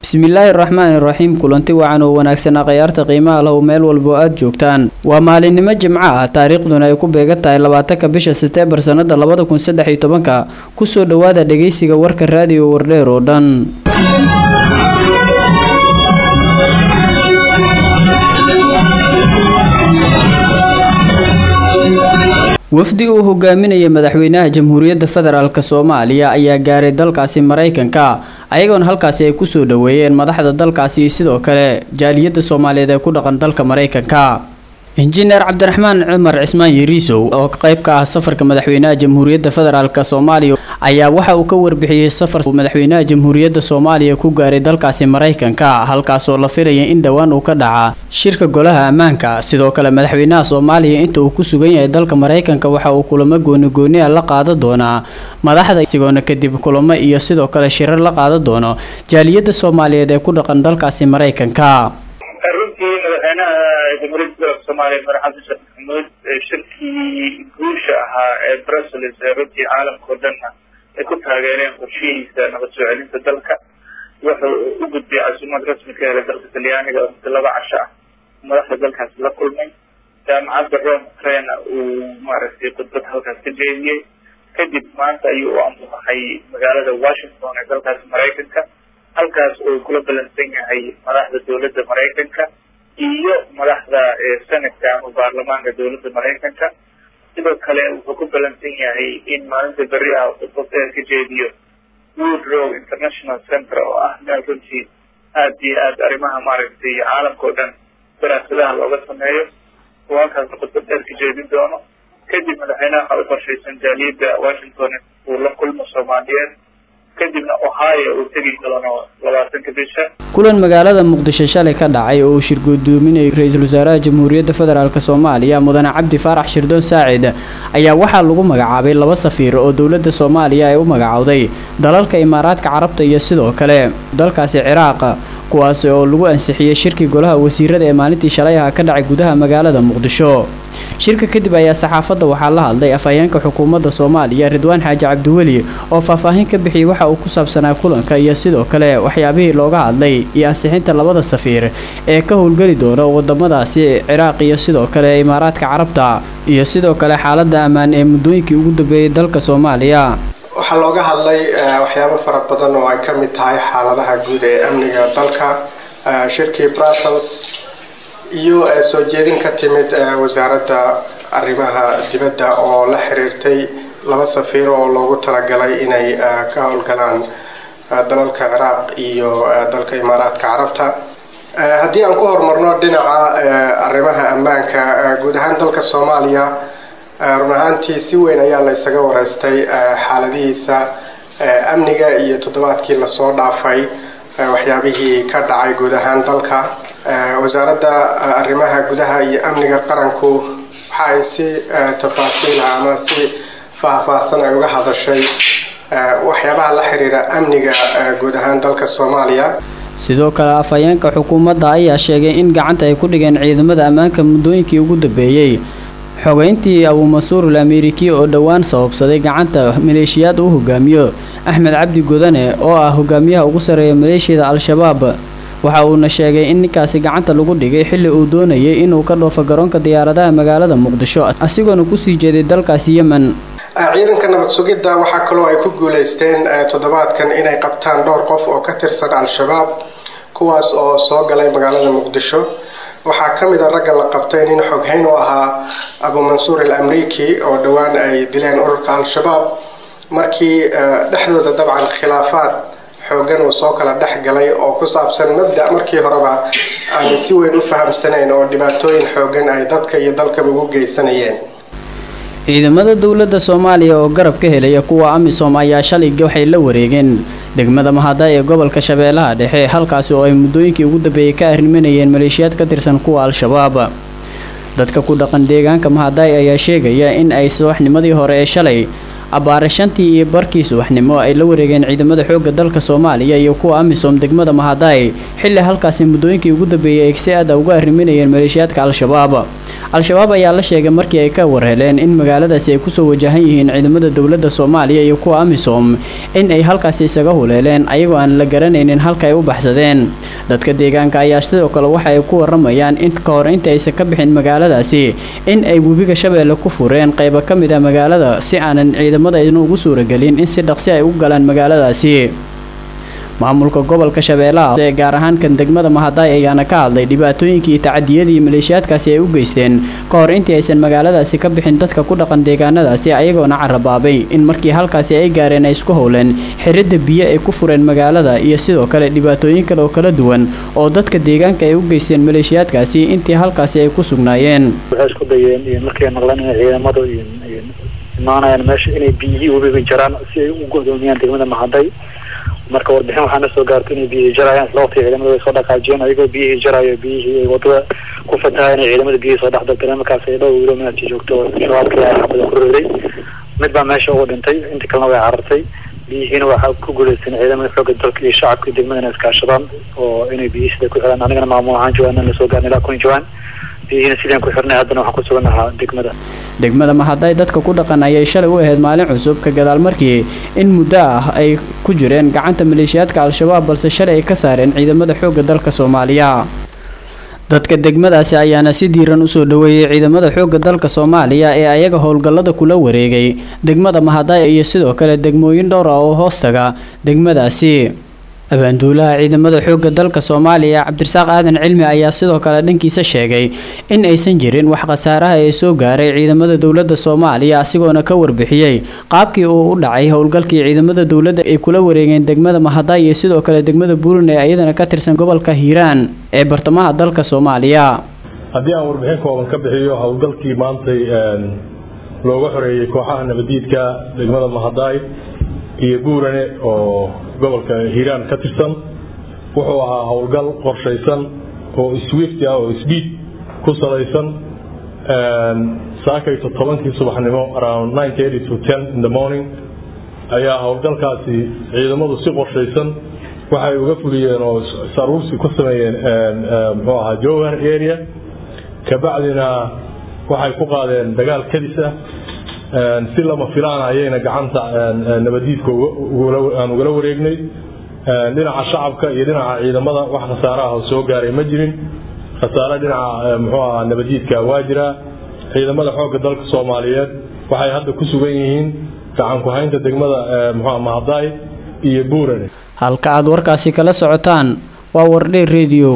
bismillaahi raxmaani raxiim kulanti wacan oo wanaagsanaa khayaarta qiimaha lahu meel walbo aad joogtaan waa maalinimo jimco ah taariikhduna ay ku beegan tahay labaatanka bisha seteembar sannada labada kun saddex iyo tobanka kusoo dhowaada dhegeysiga warka raadiyo wardheer oo dhan wafdi uu hogaaminaya madaxweynaha jamhuuriyadda federaalk soomaaliya ayaa gaaray dalkaasi maraykanka ayagoona halkaasi ay kusoo dhoweeyeen madaxda dalkaasi iyo sidoo kale jaaliyadda soomaaliyeed ee ku dhaqan dalka maraykanka injineer cabdiraxmaan cumar cismaan yariisow oo qayb ka ah safarka madaxweynaha jamhuuriyadda federaalk soomaaliya ayaa waxa uu ka warbixiyey safar madaxweynaha jamhuuriyadda soomaaliya ku gaaray dalkaasi maraykanka halkaasoo la filaya in dhowaan uu ka dhaca shirka golaha ammaanka sidoo kale madaxweynaha soomaaliya inta uu ku sugan yahay dalka maraykanka waxa uu kulamo goonigooni a la qaadan doonaa madaxda isigoona kadib kulamo iyo sidoo kale shirar la qaadan doono jaaliyadda soomaaliyeed ee ku dhaqan dalkaasi maraykanka runtii madaxweynaha jamhuuriyadda dalka soomaaliya madax xasan sheekh maxamuud shirkii guusha ahaa ee brussels ee runtii caalamka oo dhanna ay ku taageereen qorshihiisa nabad soo celinta dalka wuxuu u gudbiyay casuumad rasmi ka helay dalka talyaaniga oo muddo laba casho ah madaxda dalkaasi la kulmay jaamacadda rome ukraina uu maaragtay khudbad halkaas ka jeediyey kadib maanta ayuu u ambaxay magaalada washington ee dalkaasi maraykanka halkaas oo kula balansan yahay madaxda dowladda maraykanka iyo madaxda senatka ama baarlamaanka dowladda maraykanka sidoo kale wuxuu ku balansan yahay in maalinta beri ah khudbada ka jeediyo woodrow international center oo ah meel runtii aad iyo aad arrimaha maaragtay caalamka oo dhan daraasadaha looga sameeyo oo halkaasna khudbad dheer ka jeedin doono kadib madaxweynaha waxaa u qorshaysan jaaliyadda washington uu la kulmo soomaaliyeed kadibna ohio uu tegi doono labaatanka bisha kulan magaalada muqdisho shalay ka dhacay oo uu shir guddoominayay ra-iisul wasaaraha jamhuuriyadda federaalk soomaaliya mudane cabdi faarax shirdoon saacid ayaa waxaa lagu magacaabay laba safiir oo dowladda soomaaliya ay u magacowday dalalka imaaraadka carabta iyo sidoo kale dalkaasi ciraaq kuwaasi oo lagu ansixiyey shirkii golaha wasiirada ee maalintii shalay aha ka dhacay gudaha magaalada muqdisho shirka kadib ayaa saxaafadda waxaa la hadlay afhayeenka xukuumadda soomaaliya ridwaan xaaji cabdiweli oo faahfaahin ka bixiyey waxa uu ku saabsanaa kulanka iyo sidoo kale waxyaabihii looga hadlay iyo ansixinta labada safiir ee ka howlgeli doona wadamadaasi ciraaq iyo sidoo kale imaaraadka carabta iyo sidoo kale xaaladda ammaan ee muddooyinkii ugu dambeeyey dalka soomaaliya waxaa looga hadlay waxyaabo fara badan oo ay ka mid tahay xaaladaha guud ee amniga dalka shirkii brussels iyo soo jeedin ka timid wasaaradda arrimaha dibadda oo la xiriirtay laba safiir oo loogu talagalay inay ka howlgalaan dalalka ciraaq iyo dalka imaaraadka carabta haddii aan ku horumarno dhinaca arrimaha ammaanka guud ahaan dalka soomaaliya run ahaantii si weyn ayaa la ysaga wareystay xaaladihiisa amniga iyo toddobaadkii lasoo dhaafay waxyaabihii ka dhacay guud ahaan dalka wasaaradda arrimaha gudaha iyo amniga qaranku waxa ay si tafaasiila ama si faahfaahsan ay uga hadashay waxyaabaha la xiriira amniga guud ahaan dalka soomaaliya sidoo kale afhayeenka xukuumadda ayaa sheegay in gacanta ay ku dhigeen ciidamada ammaanka muddooyinkii ugu dambeeyey xogeyntii abuumasuurul ameeriki oo dhowaan sababsaday gacanta maleeshiyaad uu hogaamiyo axmed cabdi godane oo ah hogaamiyaha ugu sarreeya maleeshiyada al-shabaab waxa uuna sheegay in ninkaasi gacanta lagu dhigay xilli uu doonayay inuu ka dhoofo garoonka diyaaradaha magaalada muqdisho asigoona kusii jeeday dalkaasi yemen ciidanka nabad sugidda waxaa kaloo ay ku guulaysteen toddobaadkan inay qabtaan dhowr qof oo ka tirsan al-shabaab kuwaas oo soo galay magaalada muqdisho waxaa ka mid a ragga la qabtay nin xoghayn u ahaa abuumansuur al amriki oo dhowaan ay dileen ururka al-shabaab markii dhexdooda dabcan khilaafaad xoogan uu soo kala dhex galay oo ku saabsan mabda markii horeba aanay si weyn u fahamsanayn oo dhibaatooyin xoogan ay dadka iyo dalkaba ugu geysanayeen ciidamada dowladda soomaaliya oo garab ka helaya kuwa amisom ayaa shalay waxay la wareegeen degmada mahada ee gobolka shabeellaha dhexe halkaasi oo ay muddooyinkii ugu dambeeyey ka arrimanayeen maleeshiyaad ka tirsan kuwa al-shabaab dadka ku dhaqan deegaanka mahaday ayaa sheegaya in ay subaxnimadii hore ee shalay abbaare shantii iyo barkii subaxnimo ay la wareegeen ciidamada xoogga dalka soomaaliya iyo kuwa amisom degmada mahaday xilli halkaasi muddooyinkii ugu dambeeyey ay si aada uga arriminayeen maleeshiyaadka al-shabaab al-shabaab ayaa la sheegay markii ay ka warheleen in magaaladaasi ay kusoo wajahan yihiin ciidamada dowladda soomaaliya iyo kuwa amisom in ay halkaasi isaga huleeleen ayagoo aan la garanaynin halka ay u baxsadeen dadka deegaanka ayaa sidoo kale waxa ay ku waramayaan in ka hor inta aysan ka bixin magaaladaasi in ay webiga shabeelle ku fureen qaybo ka mid ah magaalada si aanan ciidamada ayna ugu suuragelin in si dhaqsi ay u galaan magaaladaasi maamulka gobolka shabeellaha ee gaar ahaan kan degmada mahadaay ayaana ka hadlay dhibaatooyinkii iyo tacadiyadii maleeshiyaadkaasi ay u geysteen ka hor intii aysan magaaladaasi ka bixin dadka ku dhaqan deegaanadaasi ayagoona carabaabay in markii halkaasi ay gaareen ay isku howleen xiridda biyo ay ku fureen magaalada iyo sidoo kale dhibaatooyin kale oo kala duwan oo dadka deegaanka ay u geysteen maleeshiyaadkaasi intii halkaasi ay ku sugnaayeen waxay isku dayeen markay maqleen inay ciidamadu imaanayaan meesha inay biyihii webiga jaraan si ay u godoomiyaan degmada mahaday marka warbixin waxaa na soo gaartay inay biyihii jarayaan isla waqtiga ciidamada way soo dhaqaajiyeen ayagoo biyihii jarayo biyihii ay wadada ku fatahayan ay ciidamada biyihii soo dhexdalteen markaas ay dhow wiilo meelti joogto shabaabka ayaa xabada ku riday mid baa meesha uga dhintay inta kalena way carartay biyihiina waxaa ku guuleysteen ciidamada xooga dalka iyo shacabka degmada inay iskaashadaan oo inay biyihii sida ku xiraan anigana maamul ahaan jawaan la soo gaarnay ilaa kun jawaan biyihiina sidaan ku xirnay haddana waxaan ku suganahaa degmada degmada mahaday dadka ku dhaqan ayay shalay u ahayd maalin cusub ka gadaal markii in muddo ah ay ku jireen gacanta maleeshiyaadka al-shabaab balse shalay ay ka saareen ciidamada xoogga dalka soomaaliya dadka degmadaasi ayaana si diiran usoo dhaweeyey ciidamada xoogga dalka soomaaliya ee ayaga howlgallada kula wareegay degmada mahaday iyo sidoo kale degmooyin dhowr ah oo hoostaga degmadaasi abaanduulaha ciidamada xoogga dalka soomaaliya cabdirasaaq aadan cilmi ayaa sidoo kale dhankiisa sheegay in aysan jirin wax khasaaraha ee soo gaaray ciidamada dowladda soomaaliya asigoona ka warbixiyey qaabkii uu u dhacay howlgalkii ciidamada dowladda ay kula wareegeen degmada mahaday iyo sidoo kale degmada buuran ee iyadana ka tirsan gobolka hiiraan ee bartamaha dalka soomaaliya haddii aan warbixin kooban ka bixiyo howlgalkii maantay looga xoreeyey kooxaha nabadiidka degmada mahaday iyo buurane oo gobolka hiiraan ka tirsan wuxuu ahaa howlgal qorshaysan oo swift ah oo sbiid ku salaysan saakayto tobankii subaxnimo around nine thirty to ten in the morning ayaa howlgalkaasi ciidamadu si qorshaysan waxay uga fuliyeen oo saruursi ku sameeyeen muxuu ahaa jowhar area kabacdina waxay ku qaadeen dagaal kadis ah si lama filaan ayayna gacanta nabadiidka aan ugala wareegnay dhinaca shacabka iyo dhinaca ciidamada wax khasaaraha oo soo gaaray ma jirin khasaare dhinaca muxuu ahaa nabadiidka waa jiraa ciidamada xoogga dalka soomaaliyeed waxay hadda ku sugan yihiin gacan ku-haynta degmada muxuu mahaday iyo buurane halka aad warkaasi kala socotaan waa wardhe radio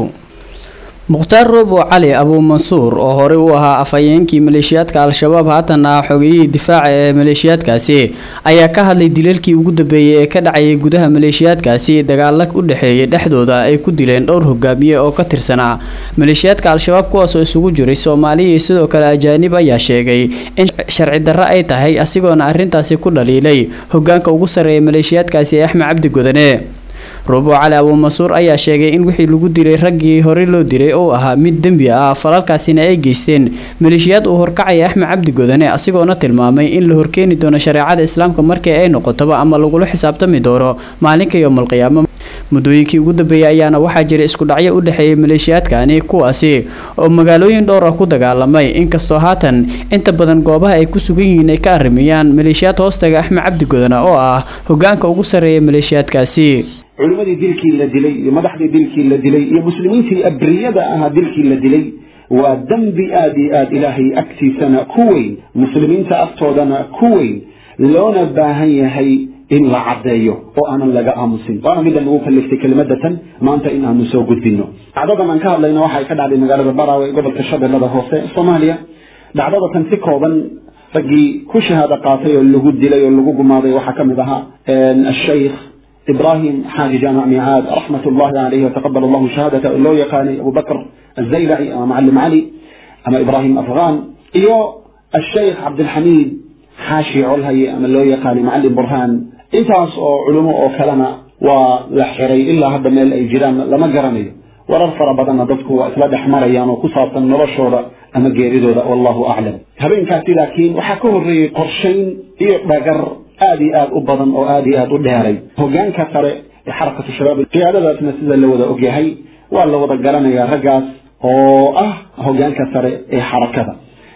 mukhtaar roobo cali abuumansuur oo horey u ahaa afhayeenkii maleeshiyaadka al-shabaab haatan ah xogeyihii difaaca ee maleeshiyaadkaasi ayaa ka hadlay dilalkii ugu dambeeyey ee ka dhacayay gudaha maleeshiyaadkaasi dagaala u dhexeeyay dhexdooda ay ku dileen dhowr hogaamiye oo ka tirsanaa maleeshiyaadka al-shabaab kuwaasoo isugu jiray soomaaliya iyo sidoo kale ajaanib ayaa sheegay in sharci darro ay tahay asigoona arrintaasi ku dhaliilay hogaanka ugu sarreeya maleeshiyaadkaasi ee axmed cabdi godane ruubo cali abuumansuur ayaa sheegay in wixii lagu dilay raggii horey loo dilay oo ahaa mid dembi ah falalkaasina ay geysteen maleeshiyaad uu horkacaya axmed cabdi godane asigoona tilmaamay in la horkeeni doono shareecada islaamka markii ay noqotoba ama lagula xisaabtami doono maalinka yowmalqiyaamo muddooyinkii ugu dambeeyay ayaana waxaa jira isku dhacyo u dhexeeyay maleeshiyaadkani kuwaasi oo magaalooyin dhowr ah ku dagaalamay inkastoo haatan inta badan goobaha ay ku sugan yihiin ay ka arrimayaan maleeshiyaad hoostaga axmed cabdi godane oo ah hogaanka ugu sarreeya maleeshiyaadkaasi culimmadii dilkii la dilay iyo madaxdii dilkii la dilay iyo muslimiintii abriyada ahaa dilkii la dilay waa dembi aada iyo aada ilaahay agtiisana ku weyn muslimiinta agtoodana ku weyn loona baahan yahay in la caddeeyo oo aanan laga aamusin waana midda nagu kaliftay kelimadatan maanta in aanu soo gudbino dhacdadan aan ka hadlayna waxay ka dhacday magaalada baraawe ee gobolka shabeellada hoose soomaaliya dhacdadatan si kooban raggii ku shahaado qaatay oo lagu dilay oo lagu gumaaday waxaa ka mid ahaa ashaykh إبراهيم حاج جامع ميعاد رحمة الله عليه وتقبل الله شهادته لو يقاني أبو بكر الزيلعي أما معلم علي أما إبراهيم أفغان إيو الشيخ عبد الحميد حاشي علهي أما لو يقاني معلم برهان إنتاس أو علماء أو كلمة ولا إلا هذا من الجيران لما قرني warar fara badanna dadku waa isla dhex marayaan oo ku saabsan noloshooda ama geeridooda wallahu aclam habeenkaasi laakiin waxaa ka horreeyey qorshayn iyo dhagar aad iyo aad u badan oo aad iyo aad u dheeray hogaanka sare ee xarakatu shabaab qiyaadadaasna sida la wada ogyahay waa la wada garanayaa raggaas oo ah hogaanka sare ee xarakada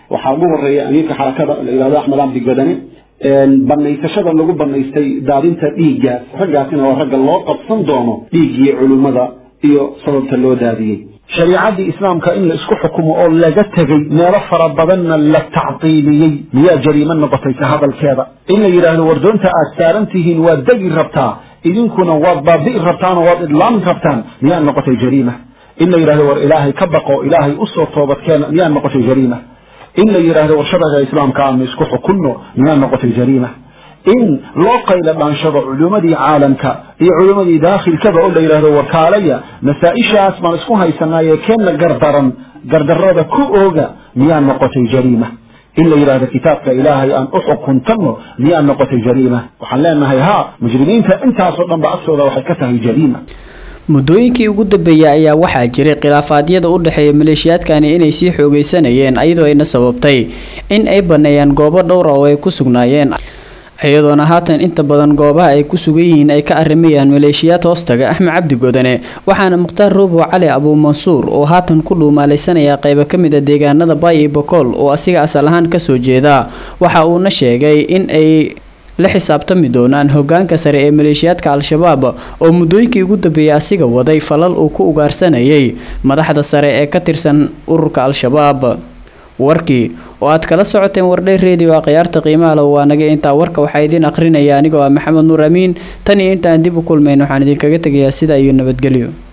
waxaa ugu horeeya amiirka xarakada la yidhahdo axmed cabdi godane banaysashada lagu banaystay daadinta dhiiggaas raggaasina waa ragga loo qabsan doono dhiiggii culimmada iyo sababta loo daadiyey shariicadii islaamka in la isku xukumo oo laga tegey meelo fara badanna la tacdiiliyey miyaa jariimo noqotay ka hadalkeeda in la yidhaahdo wardoonta aad saaran tihiin waad degi rabtaa idinkuna waad baabi'i rabtaan oo waad idlaami rabtaan miyaa noqotay jariima in la yidhahdo war ilaahay ka baqo ilaahay usoo toobadkeena miyaa noqotay jariima in la yidhaahdo war sharciga islaamka aanu isku xukunno miyaa noqotay jariima in loo qayla dhaanshado culimmadii caalamka iyo culimmadii daakhilkaba oo la yidhahdo warkaalaya masaa-ishaas baan isku haysanaaye keenna gardaran gardarrada ku ooga miyaa noqotay jariima in la yidhahdo kitaabka ilaahay aan u xukuntanno miyaa noqotay jariima waxaan leenahay haa mujrimiinta intaasoo dhan ba agtooda waxay ka tahay jariima muddooyinkii ugu dambeeyay ayaa waxaa jiray khilaafaadyada u dhexeeya maleeshiyaadkani inay sii xoogeysanayeen iyadoo ayna sababtay in ay baneeyaan goobo dhowra oo ay ku sugnaayeen iyadoona haatan inta badan goobaha ay ku sugan yihiin ay ka arrimayaan maleeshiyaad hoostaga axmed cabdi godane waxaana mukhtaar roobow cali abuumansuur oo haatan ku dhuumaalaysanaya qaybo ka mid a deegaanada bay iyo bokool oo asiga asal ahaan kasoo jeeda waxa uuna sheegay in ay la xisaabtami doonaan hogaanka sare ee maleeshiyaadka al-shabaab oo muddooyinkii ugu dambeeyay asiga waday falal uu ku ugaarsanayay madaxda sare ee ka tirsan ururka al-shabaab warkii oo aad kala socoteen wardhay redio a khiyaarta qiimaha le waa naga intaa warka waxaa idiin akhrinaya anigoo ah maxamed nuur amiin tan iyo intaan dib u kulmayn waxaan idinkaga tegayaa sidaa iyo nabadgelyo